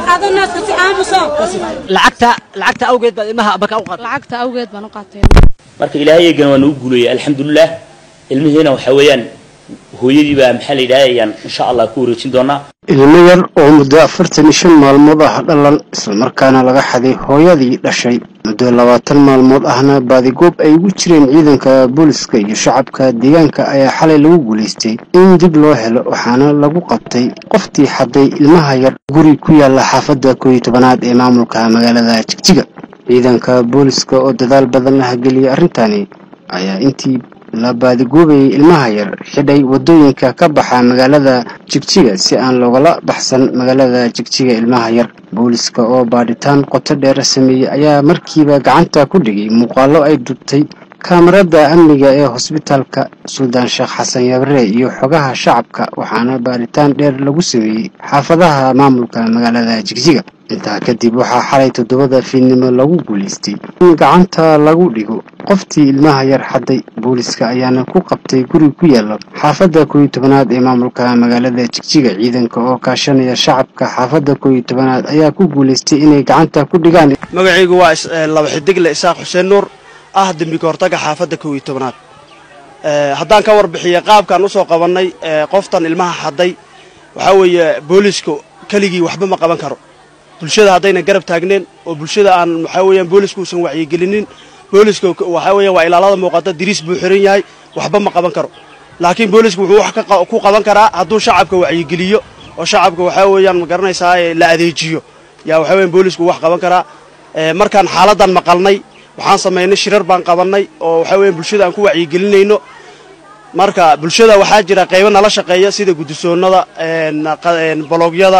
qaado naaska si aamuso lacagta lacagta awgeed baad ilmaha abaka u qaatay lacagta awgeed baan u qaatay marka ilaahay eegana waa nagu guuleeyay alxamdulilah ilmihiina waxa weeyaan hooyadii baa maxaa la yidhahda ayaan insha allah ku wareejin doonaa ilmo yar oo muddo afartan iyo shan maalmood ah dhalan islamarkaana laga xaday hooyadii dhashay muddo labaatan maalmood ahna baadigoob ay ugu jireen ciidanka booliska iyo shacabka deegaanka ayaa xalay lagu guulaystay in dib loo helo waxaana lagu qabtay qoftii xaday ilmaha yar guri ku yaala xaafadda kooiyo tobanaad ee maamulka magaalada jigjiga ciidanka booliska oo dadaal badan la hageliyay arrintani ayaa intii la baadigoobayay ilmaha yar xidhay waddooyinka ka baxa magaalada jigjiga si aan loogala baxsan magaalada jigjiga ilmaha yar booliska oo baadhitaan qoto dheer sameeyey ayaa markiiba gacanta ku dhigay muuqaallo ay dubtay kaamarada amniga ee hosbitaalka suldaan sheekh xasan yabre iyo xogaha shacabka waxaana baadhitaan dheer lagu sameeyey xaafadaha maamulka magaalada jigjiga intaa kadib waxaa xalay toddobada fiidnimo lagu guulaystay in gacanta lagu dhigo qoftii ilmaha yar xaday booliska ayaana ku qabtay guri ku yaala xaafadda kooiyo tobanaad ee maamulka magaalada jigjiga ciidanka oo kaashanaya shacabka xaafadda kooiyo tobanaad ayaa ku guulaystay inay gacanta ku dhigaan magacaygu waa laba xidigle isaaq xuseen nuur ah dembi kahortaga xaafadda kow iyo tobanaad haddaan ka warbixiya qaabkaan usoo qabannay qoftan ilmaha xaday waxaa weeye boolisku keligii waxba ma qaban karo bulshada haddayna garab taagneen oo bulshada aan waxaa weeyaan boolisku uusan wacyigelinin booliska waxaa weeya waa ilaalada muuqata diriis buu xiran yahay waxba ma qaban karo laakiin boolisku wuxuu wax ku qaban karaa hadduu shacabka wacyigeliyo oo shacabka waxaa weeyaan ma garanaysaa la adeejiyo yaa waxaa weeyaan boolisku wax qaban karaa markaan xaaladan maqalnay waxaan samaynay shirar baan qabannay oo waxaa weeyaan bulshada aan ku wacyigelinayno marka bulshada waxaa jira qaybo nala shaqeeya sida guddisoonnada boloogyada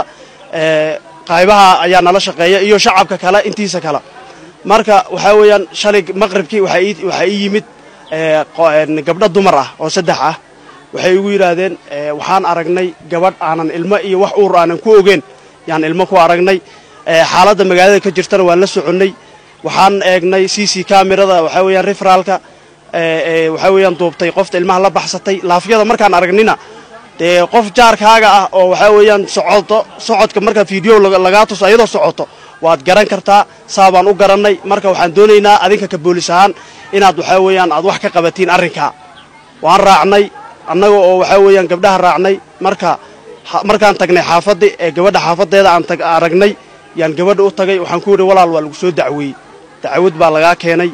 qaybaha ayaa nala shaqeeya iyo shacabka kale intiisa kale marka waxaa weeyaan shalay maqribkii waxaa ii yimid gabdho dumar ah oo saddex ah waxay igu yidhaahdeen waxaan aragnay gabadh aanan ilmo iyo wax uur aanan ku ogeen yaan ilmo ku aragnay xaaladda magaalada ka jirtana waan la soconnay waxaan eegnay c c kamerada waxaa weeyaan referaalka waxaa weeyaan duubtay qofta ilmaha la baxsatay laafyada markaan aragnina dee qof jaarkaaga ah oo waxaa weeyaan socoto socodka markaa video lagaa tuso ayadoo socoto waad garan kartaa saa baan u garannay marka waxaan doonaynaa adinka ka boolis ahaan inaad waxaa weeyaan aad wax ka qabatiin arrinkaa waan raacnay annaga oo waxaa weeyaan gabdhaha raacnay marka markaan tagnay xaafaddi ee gabadha xaafaddeeda aan aragnay yaan gabadha u tagay waxaan ku yidhi walaal waa lagu soo dacweeyey dacwad baa lagaa keenay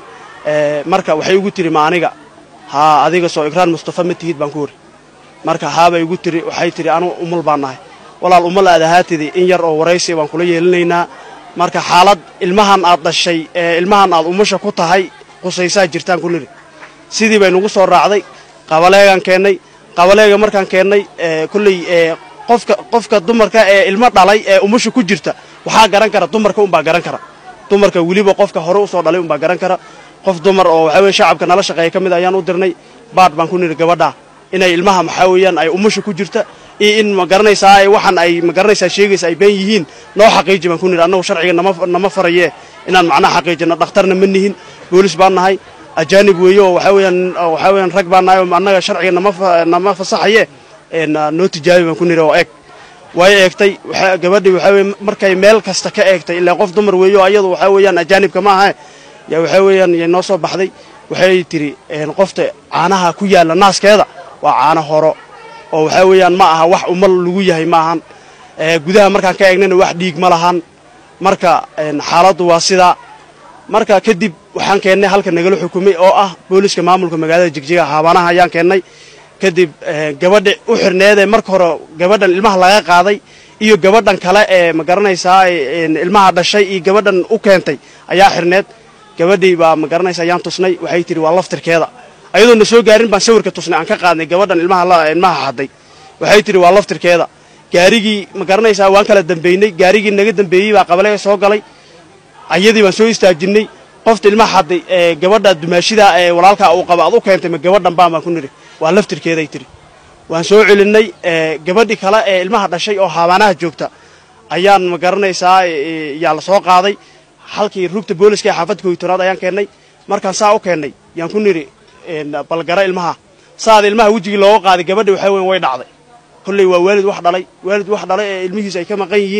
marka waxay igu tiri ma aniga haa adiga soo ikraan mustafa ma tihid baan ku yidhi marka haabay igu tiri waxay tidhi anugu umal baan nahay walaal umal aad ahaatidi in yar oo waraysi baan kula yeelinaynaa marka xaalad ilmahan aad dhashay ee ilmahan aad umusha ku tahay qusaysaa jirtaan ku nidhi sidii bay nugu soo raacday qabaleegaan keennay qabaleega markaan keennay kolley qofka qofka dumarka ee ilmo dhalay ee umusha ku jirta waxaa garan kara dumarka unbaa garan kara dumarka weliba qofka hore usoo dhalay unbaa garan kara qof dumar oo waxaa weye shacabka nala shaqeeya ka mid ayaan u dirnay baadh baan ku nidhi gabadhaa inay ilmaha maxaa weeyaan ay umusha ku jirta iyo in ma garanaysaa waxaan ay ma garanaysaa sheegaysa ay been yihiin noo xaqiiji baan ku nidhi annagu sharciga nama nama faraye inaan macnaha xaqiijino dhakhtarna ma nihin boolis baan nahay ajaanib weeye oo waxaa weeyaan waxaa weeyaan rag baan nahay oo annaga sharciga nama nama fasaxaye noo tijaabi baan ku nidhi oo eeg way eegtay gabadhii waxaa weye markay meel kasta ka eegtay ilaa qof dumar weeye oo ayadu waxaa weeyaan ajaanibka ma aha yaa waxaa weeyaan yay noo soo baxday waxay tidhi qofta caanaha ku yaalla naaskeeda waa caano horo oo waxaa weeyaan ma aha wax umal lagu yahay maahan gudaha markaan ka eegnayna wax dhiig ma lahan marka xaaladdu waa sidaa marka kadib waxaan keennay halka nagala xukumay oo ah booliska maamulka magaalada jigjiga haabanaha ayaan keennay kadib gabadha u xirneedee marka hore gabadhan ilmaha laga qaaday iyo gabadhan kale ee ma garanaysaa ilmaha dhashay iyo gabadhan u keentay ayaa xirneed gabadhii baa ma garanaysa ayaan tusnay waxay tidhi waa laftirkeeda ayadoo na soo gaarin baan sawirka tusnay aan ka qaadnay gabadhan ilmaha ilmaha xaday waxay tidhi waa laftirkeeda gaarigii ma garanaysaa waan kala dambaynay gaarigii naga dambeeyey baa qabalee soo galay ayadii baan soo istaajinay qofta ilmaha xaday ee gabadha dumaashida ee walaalkaa uu qaba ad u keentay ma gabadhan baan baan ku nidhi waa laftirkeeday tidhi waan soo celinay gabadhii kale ee ilmaha dhashay oo habaanaha joogta ayaan ma garanaysaa yaa la soo qaaday halkii rugta booliska ee xaafadda koytoonaad ayaan keennay markaan saa u keennay yaan ku nidhi balgara ilmaha saada ilmaha wejigii looga qaaday gabadhi waxaa weyn way dhacday kolley waa waalid wax dhalay waalid wax dhalay ee ilmihiisa ay ka maqan yihiinna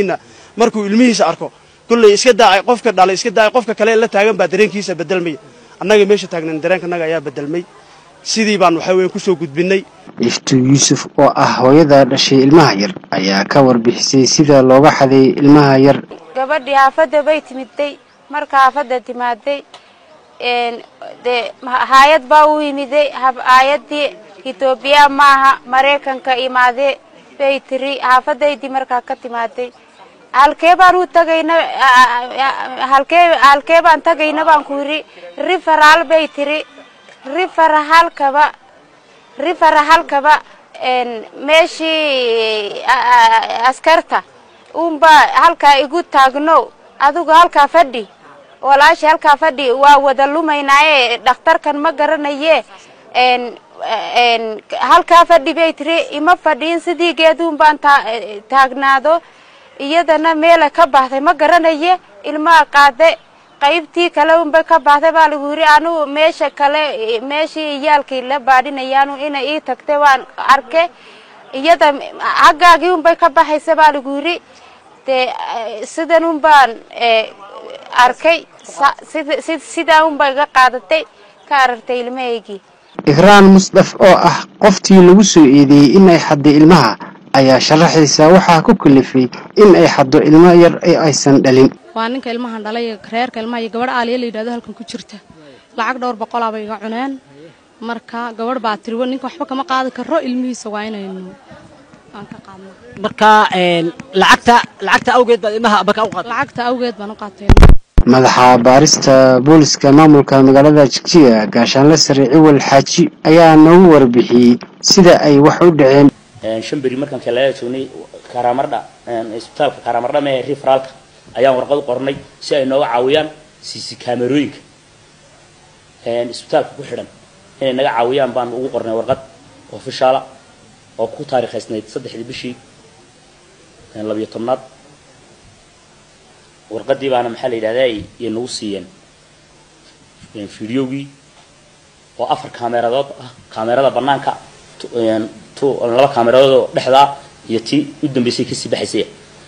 markuu ilmihiisa arko kolley iska daacay qofka dhalay iska daacay qofka kale la taagan baa dareenkiisa bedelmaya annaga meesha taagnan dareenkanaga ayaa bedelmay sidii baan waxa weeye kusoo gudbinay iftu yuusuf oo ah hooyada dhashay ilmaha yar ayaa ka warbixisay sida looga xaday ilmaha yar gabadhii haafadda bay timiday marka haafadda timaaday dee haayad baa u yimiday haayadii etoobiya maaha maraykanka imaadee bay tiri haafadaydii markaa ka timaaday halkee baan u tagayna halkee halkee baan tagayna baan ku yidhi riferaal bay tiri rifera halkaba rifera halkaba meeshii askarta unbaa halkaa igu taagno adigu halkaa fadhi walaashi halkaa fadhi waa wada lumaynaaye dhakhtarkan ma garanaye halkaa fadhi bay tiri ima fadhiin sidii geeduun baan taagnaado iyadana meela ka baxday ma garanaye ilmaa qaade qaybtii kale unbay ka baxday baa lagu yidhi anugu meesha kale meeshii iyaalkii la baadhinayaanu inay ii tagtay waan arke iyada xaggaagii unbay ka baxaysa baa lagu yidhi dee sidan un baan arkay sidaa unbay ga qaadatay ka aragtay ilmahaygii ikraan musdaf oo ah qoftii lagu soo eedeeyey in ay xadday ilmaha ayaa sharaxaysa waxaa ku kalifay in ay xaddo ilmo yar ee aysan dhalin waa ninka ilmahan dhalay reerka ilmaha iyo gabadh aaliya la yidhahdo halkan ku jirta lacag dhowr boqolaa bay iga cuneen marka gabadh baa tiri ninka waxba kama qaadi karo ilmihiisa waa inaynu aan ka qaadno marka lacagta lacagta awgeed baad ilmaha abaka u qaatay lacagta awgeed baan u qaatay madaxa baarista booliska maamulka magaalada jigjiga gaashaanle sare ciwal xaaji ayaa noogu warbixiyey sida ay wax u dhaceen shan beri markaan kalaala joognay karamardha isbitaalka karamardha mee referaalka ayaan warqad u qornay si ay nooga caawiyaan cc kamerooyinka isbitaalka ku xidhan inay naga caawiyaan baan ugu qornay warqad ofishaala oo ku taariikhaysnayd saddexdii bishii labiyo tobnaad warqadii baana maxaa la yidhahdaa ay nagu siiyeen fideogii oo afar kaameradood ah kaamerada banaanka laba kaameradood oo dhexdaa iyo tii u dambeysay kasii baxaysay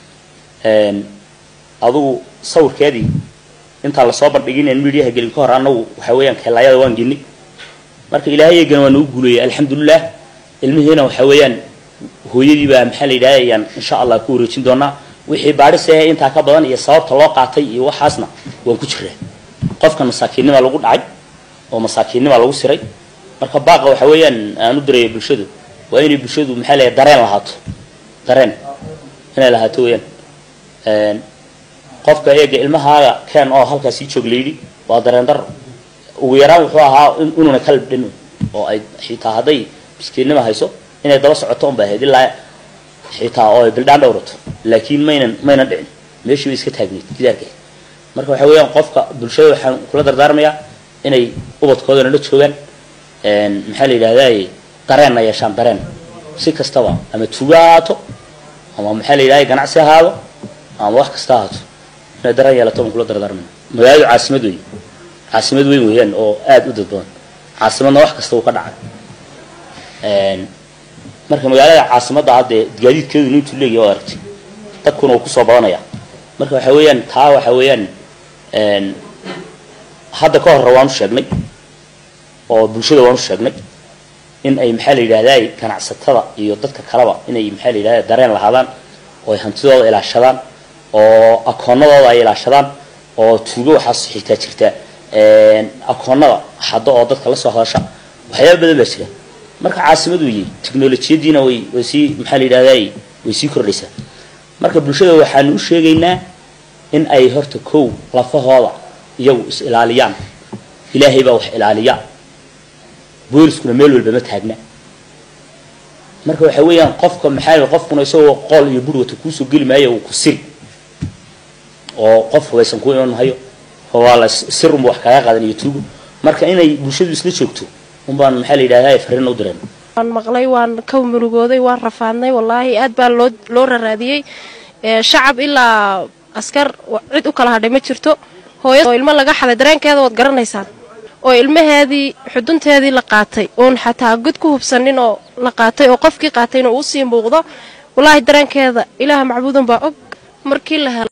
adugu sawirkeedii intaan lasoo bandhigin mediaha gelin ka hor anagu waxa weeyaan keelaayada waan geni marka ilaahayagana waa nagu guuleeyay alxamdulilah ilmihiina waxa weeyaan hooyadii baa maxaa la yidhahda ayaan insha allah ku wareejin doonaa wixii baadhisahe intaa ka badan iyo sababta loo qaatay iyo waxaasna waan ku jiraa qofkan masaakiinnimaa lagu dhacay oo masaakiinnimaa lagu siray marka baaqa waxa weeyaan aan u diraya bulshadu waa inay bulshadu maxaa leeyahay dareen lahaato dareen inay lahaato weeyaan qofka eega ilmahaaga keen oo halkaas sii joog layidhi waa dareen daro ugu yaraan wuxuu ahaa inuuna kalab dhin oo ay xitaa hadday miskiinnima hayso inay daba socoto unbay ahayd ilaa xitaa oo ay bildhaan dhowrato laakiin maynan maynan dhicin meeshii bay iska taagnayd gidaarka marka waxa weeyaan qofka bulshada waxaan kula dardaarmayaa inay ubadkoodana la joogaan maxaa la yidhahdaa dareenna yeeshaan dareen si kastaba ama tuuga ahaato ama maxaa la yidhahda ganacsi ahaado ama wax kasta ahaato inay dareen yeelato baan kula dardaarmaya magaaladu caasimad weyn caasimad weyn weeyaan oo aada u dad badan caasimadna wax kasta uu ka dhacay marka magaalada caasimadda haddee gaadiidkeedu intuu leeyahy oo aragtay dadkuna uu kusoo badanaya marka waxa weeyaan taa waxa weeyaan hadda ka horre waan u sheegnay oo bulshada waan u sheegnay in ay maxaa la yidhahdaa ganacsatada iyo dadka kaleba inay maxaa la yidhahda dareen lahaadaan oo ay hantidooda ilaashadaan oo akoonadooda ay ilaashadaan oo tuugo waxaas xitaa jirta akoonada hadda oo dadka la soo hadasha waxyaaba badan baa jira marka caasimad weeye technolojiyadiina way way sii maxaa la yidhahdaa way sii kordhaysaa marka bulshada waxaanu u sheegaynaa in ay horta kow lafahooda iyagu is ilaaliyaan ilaahay baa wax ilaaliya booliskuna meel walba ma taagna marka waxa weeyaan qofka maxaa qofkuna isagoo qool iyo bur wata kuusoo geli maayo uu ku siri oo qof hubaysan ku iman mahayo waa la sir unba wax kaga qaadan iyo tuugo marka inay bulshadu isla joogto unbaan maxaa la yidhahdaa fariin u direen waan maqlay waan ka murugooday waan rafaadnay wallaahi aad baa loo loo raraadiyey shacab ilaa askar cid u kala hadhay ma jirto hooyad oo ilmo laga xaday dareenkeeda waad garanaysaan oo ilmaheedii xudunteedii la qaatay oon xataa god ku hubsanin oo la qaatay oo qofkii qaatayna uu sii muuqdo wallaahi dareenkeeda ilaaha macbuudan baa og markii la helo